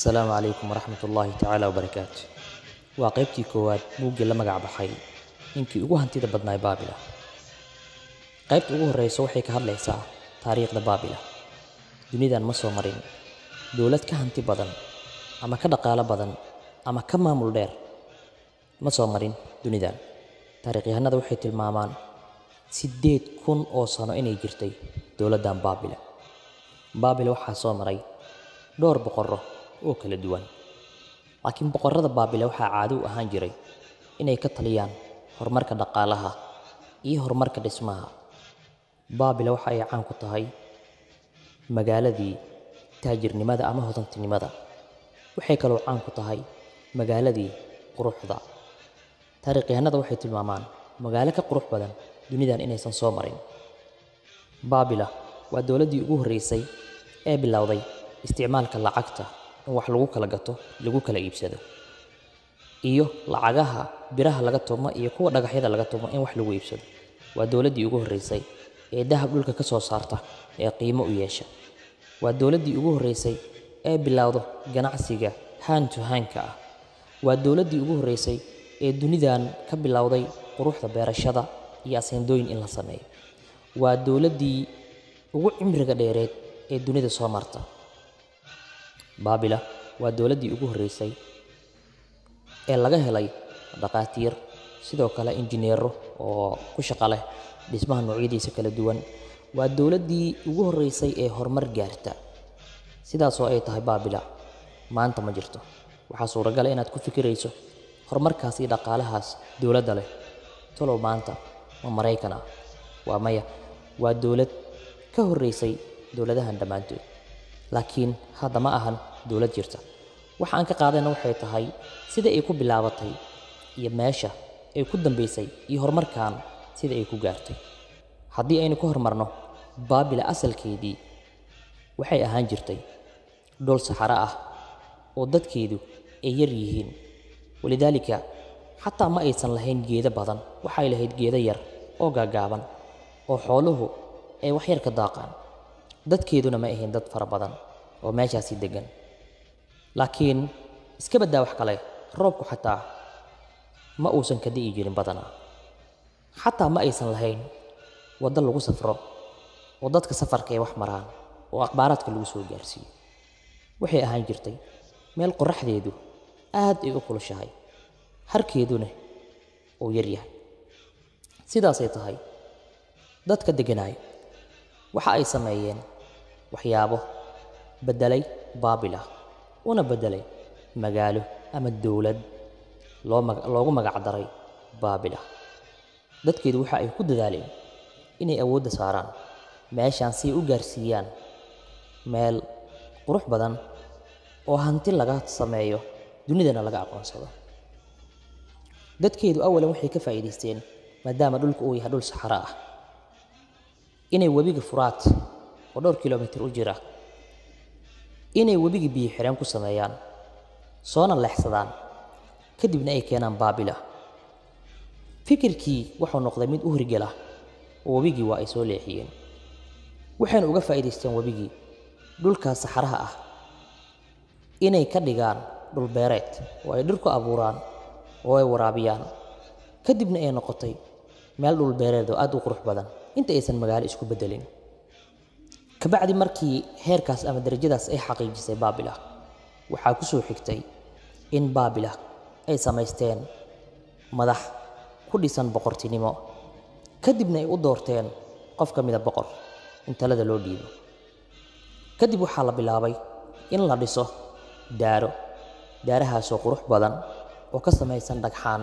asalaamu calaykum waraxmat ullaahi tacaala wabarakaatu waa qaybtii koowaad buuggii la magac baxay ninkii ugu hantida badnaay baabila qaybta ugu horreysa waxay ka hadlaysaa taariikhda baabila dunidan ma soo marin dowlad ka hanti badan ama ka dhaqaalo badan ama ka maamul dheer ma soo marin dunidan taariikhyahanada waxay tilmaamaan siddeed kun oo sano inay jirtay dowladdan baabila baabila waxaa soo maray dhowr boqorro oo kala duwan laakiin boqorrada baabila waxaa caado u ahaan jiray inay ka taliyaan horumarka dhaqaalaha iyo horumarka dhismaha baabila waxa ay caan ku tahay magaaladii taajirnimada ama hodantinimada waxay kaloo caan ku tahay magaaladii quruxda taariikhyahanada waxay tilmaamaan magaalo ka qurux badan dunidan inaysan soo marin baabila waa dowladdii ugu horreysay ee bilowday isticmaalka lacagta in wax lagu kala gato lagu kala iibsado iyo lacagaha biraha laga tumo iyo kuwa dhagaxyada laga tumo in wax lagu iibsado waa dowladdii ugu horreysay ee dahab dhulka ka soo saarta ee qiimo u yeesha waa dowladdii ugu horreysay ee bilowdo ganacsiga haan to haanka ah waa dowladdii ugu horreysay ee dunidan ka bilowday quruxda beerashada iyo aseendooyin in la sameeyo waa dowladdii ugu cimriga dheereed ee dunida soo marta baabila waa dowladdii ugu horreysay ee laga helay dhaqaatiir sidoo kale injineero oo ku shaqo leh dhismaha noocyadiisa kala duwan waa dowladdii ugu horreysay ee horumar gaarta sidaasoo ay tahay baabila maanta ma jirto waxaa suuragala inaad ku fikirayso horumarkaas iyo dhaqaalahaas dowladda leh talow maanta ma maraykan ah waa maya waa dowlad ka horreysay dowladahan dhammaantood laakiin hadda ma ahan dowlad jirta waxa aan ka qaadayna waxay tahay sida ay ku bilaabatay iyo meesha ay ku dambaysay iyo horumarkan sida ay ku gaartay haddii aynu ka horumarno baabila asalkeedii waxay ahaan jirtay dhul saxaro ah oo dadkeedu ay yar yihiin walidaalika xataa ma aysan lahayn geedo badan waxay lahayd geedo yar oo gaagaaban oo xooluhu ay wax yar ka daaqaan dadkeeduna ma ahayn dad fara badan oo meeshaasi deggan laakiin iska baddaa wax kale roobku xataa ma uusan ka di'i jirin badanaa xataa ma aysan lahayn waddo lagu safro oo dadka safarka ay wax maraan oo akhbaaraadka lagu soo gaarsiiyo waxay ahaan jirtay meel qorraxdeedu aad ay u kulushahay harkeeduna uu yar yahay sidaasay tahay dadka degganaay waxa ay sameeyeen waxyaabo beddelay baabila una beddelay magaalo ama dowlad loogu magac daray baabila dadkeedu waxa ay ku dadaaleen inay awoodda saaraan meeshaan si ay u gaarsiiyaan meel qurux badan oo hanti laga sameeyo dunidana laga aqoonsado dadkeedu awalan waxay ka faa'iidaysteen maadaama dhulka uu yahay dhul saxaro ah inay webiga furaad oo dhowr kilomitir u jira inay webiga biyo xireen ku sameeyaan soona leexsadaan kadibna ay keenaan baabila fikirkii wuxuu noqday mid u hirgela oo webigii waa ay soo leexiyeen waxayna uga faa'iidaysteen webigii dhulkaas saxaraha ah inay ka dhigaan dhul beereed oo ay dhir ku abuuraan oo ay waraabiyaan kadibna ay noqotay meel dhul beereed oo aad u qurux badan inta aysan magaalo isku beddelin kabacdi markii heerkaas ama darajadaas ay xaqiijisay baabila waxaa ku soo xigtay in baabila ay samaysteen madax ku dhisan boqortinimo kadibna ay u doorteen qof ka mida boqor in talada loo dhiibo kadib waxaa la bilaabay in la dhiso daaro daarahaasoo qurux badan oo ka samaysan dhagxaan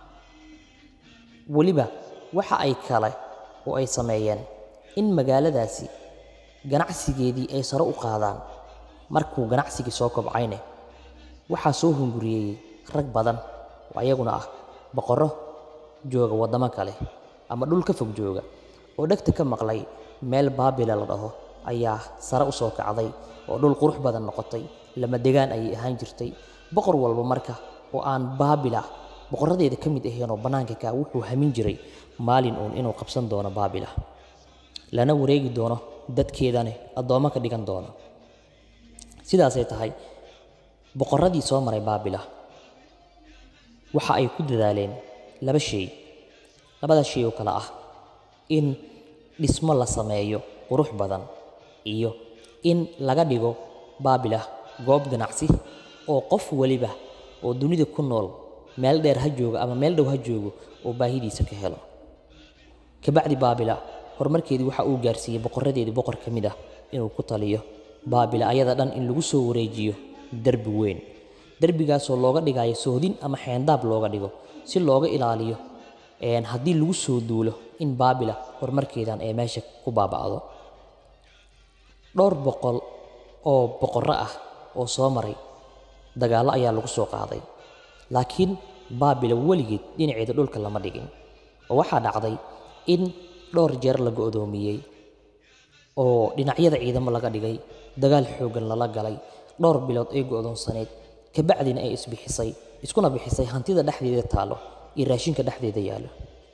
weliba waxa ay kale oo ay sameeyeen in magaaladaasi ganacsigeedii ay sare u qaadaan markuu ganacsigii soo kobcayne waxaa soo hunguriyeeyey rag badan oo ayaguna ah boqorro jooga waddamo kale ama dhul ka fog jooga oo dhegta ka maqlay meel baabila la dhaho ayaa sare u soo kacday oo dhul qurux badan noqotay lama degaan ayay ahaan jirtay boqor walba marka oo aan baabila boqorradeeda ka mid ahayn oo bannaanka kaa wuxuu hamin jiray maalin uun inuu qabsan doono baabila lana wareegi doono dadkeedane addoommo ka dhigan doono sidaasay tahay boqorradii soo maray baabila waxa ay ku dadaaleen laba shay labada shay oo kale ah in dhismo la sameeyo qurux badan iyo in laga dhigo baabila goob ganacsi oo qof waliba oo dunida ku nool meel dheer ha joogo ama meel dhow ha joogo oo baahidiisa ka helo kabacdi baabila horumarkeedii waxa uu gaarsiiyey boqoradeedii boqor ka mid ah inuu ku taliyo baabila ayada dhan in lagu soo wareejiyo derbi weyn derbigaasoo looga dhigayo sohdin ama xeendaab looga dhigo si looga ilaaliyo haddii lagu soo duulo in baabila horumarkeedan ee meesha ku baaba'do dhowr boqol oo boqorro ah oo soo maray dagaallo ayaa lagu soo qaaday laakiin baabila weligeed dhinaceeda dhulka lama dhigin oo waxaa dhacday in dhowr jeer la go'doomiyey oo dhinacyada ciidamo laga dhigay dagaal xooggan lala galay dhowr bilood ay go'doonsaneyd kabacdina ay isbixisay iskuna bixisay hantida dhexdeeda taallo iyo raashinka dhexdeeda yaallo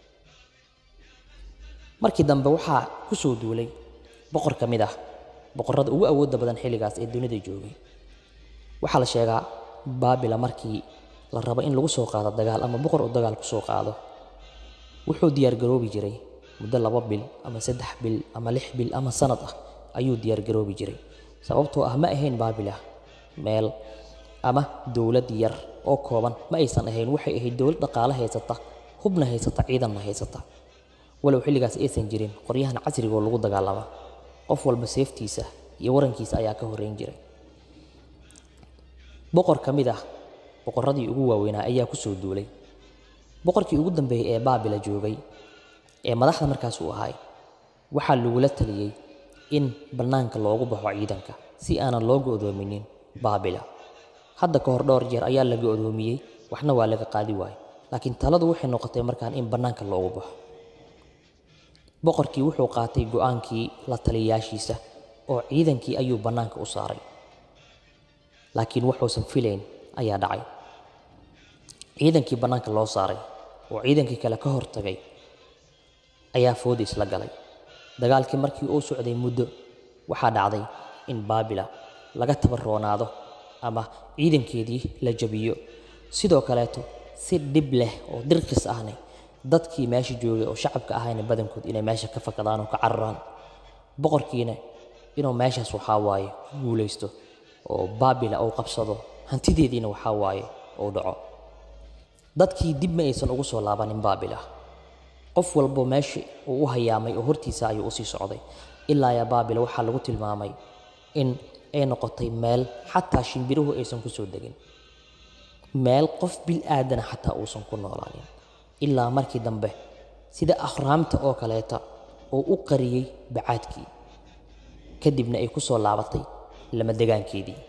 markii dambe waxaa ku soo duulay boqor ka mid ah boqorrada ugu awoodda badan xilligaas ee dunida joogay waxaa la sheegaa baabila markii la rabo in lagu soo qaado dagaal ama boqor uu dagaal ku soo qaado wuxuu diyaargaroobi jiray muddo laba bil ama saddex bil ama lix bil ama sanad ah ayuu diyaargaroobi jiray sababtoo ah ma ahayn baabila meel ama dowlad yar oo kooban ma aysan ahayn waxay ahayd dowlad dhaqaale haysata hubna haysata ciidanna haysata walow xilligaas aysan jirin qoryahan casrigoo lagu dagaalama qof walba seeftiisa iyo warankiisa ayaa ka horreyn jiray boqor ka mid ah boqorradii ugu waaweynaa ayaa ku soo duulay boqorkii ugu dambeeyey ee baabila joogay ee madaxda markaas uu ahay waxaa lagula taliyey in bannaanka loogu baxo ciidanka si aanan loo go'doominin baabila hadda ka hor dhowr jeer ayaa la go'doomiyey waxna waa laga qaadi waayey laakiin taladu waxay noqotay markaan in bannaanka loogu baxo boqorkii wuxuu qaatay go'aankii la taliyayaashiisa oo ciidankii ayuu bannaanka u saaray laakiin wuxuusan filayn ayaa dhacay ciidankii bannaanka loo saaray oo ciidankii kale ka hortagay ayaa fooda isla galay dagaalkii markii uu socday muddo waxaa dhacday in baabila laga tabarroonaado ama ciidankeedii la jabiyo sidoo kaleeto si dhib leh oo dirqis ahne dadkii meesha joogay oo shacabka ahayna badankood inay meesha ka fakadaan oo ka cararaan boqorkiina inuu meeshaas waxaa waaye ku guulaysto oo baabila uu qabsado hantideediina waxaa waaye uu dhaco dadkii dib ma aysan ugu soo laabanin baabila qof walbo meesha uu u hayaamay oo hortiisa ayuu usii socday ilaa yaa baabila waxaa lagu tilmaamay in ay noqotay meel xataa shimbiruhu aysan ku soo degin meel qof bil aadana xataa uusan ku noolaanin ilaa markii dambe sida ahraamta oo kaleeta oo u qariyey bacaadkii kadibna ay ku soo laabatay lama degaankeedii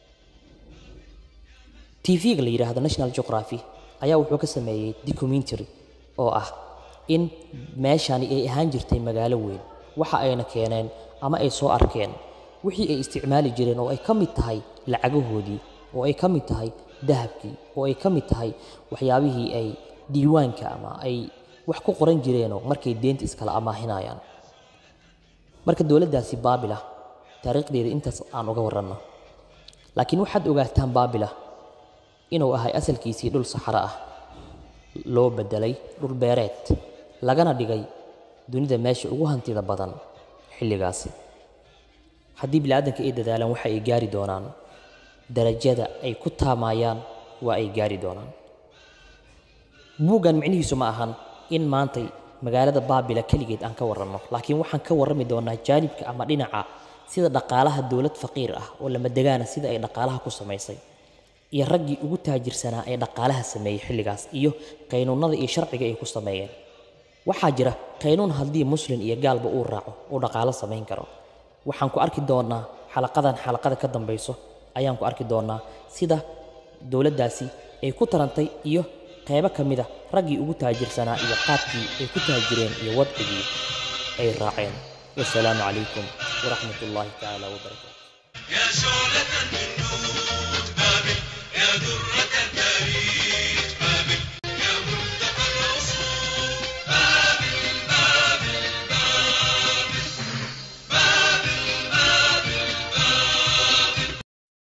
tv-ga la yidhaahdo national geography ayaa wuxuu ka sameeyey documentary oo ah in meeshani ay ahaan jirtay magaalo weyn waxa ayna keeneen ama ay soo arkeen wixii ay isticmaali jireen oo ay ka mid tahay lacagahoodii oo ay ka mid tahay dahabkii oo ay ka mid tahay waxyaabihii ay diiwaanka ama ay wax ku qoran jireenoo markay deenta iskala amaahinayaan marka dowladdaasi baabila taariikhdeeda intaas aan uga waranno laakiin waxaad ogaataan baabila inuu ahay asalkiisii dhul saxaro ah loo beddelay dhul beereed lagana dhigay dunida meesha ugu hantida badan xilligaasi haddii bini'aadanka ay dadaalaan waxa ay gaari doonaan darajada ay ku taamayaan waa ay gaari doonaan buuggan micnihiisu ma ahan in maantay magaalada baabila keligeed aan ka warranno laakiin waxaan ka warrami doonaa jaanibka ama dhinaca sida dhaqaalaha dowlad faqiir ah oo lama degaana sida ay dhaqaalaha ku samaysay iyo raggii ugu taajirsanaa ee dhaqaalaha sameeyey xilligaas iyo qaynuunnada iyo sharciga ay ku sameeyeen waxaa jira qaynuun haddii muslim iyo gaalba uu raaco uu dhaqaalo samayn karo waxaan ku arki doonaa xalaqadan xalaqada ka dambayso ayaan ku arki doonaa sida dowladdaasi ay ku tarantay iyo qaybo ka mida raggii ugu taajirsanaa iyo qaabkii ay ku taajireen iyo wadcigii ay raaceen wasalaamu calaykum waraxmat ullaahi tacaala wabarakaatu يا شعلة من نور بابل يا درة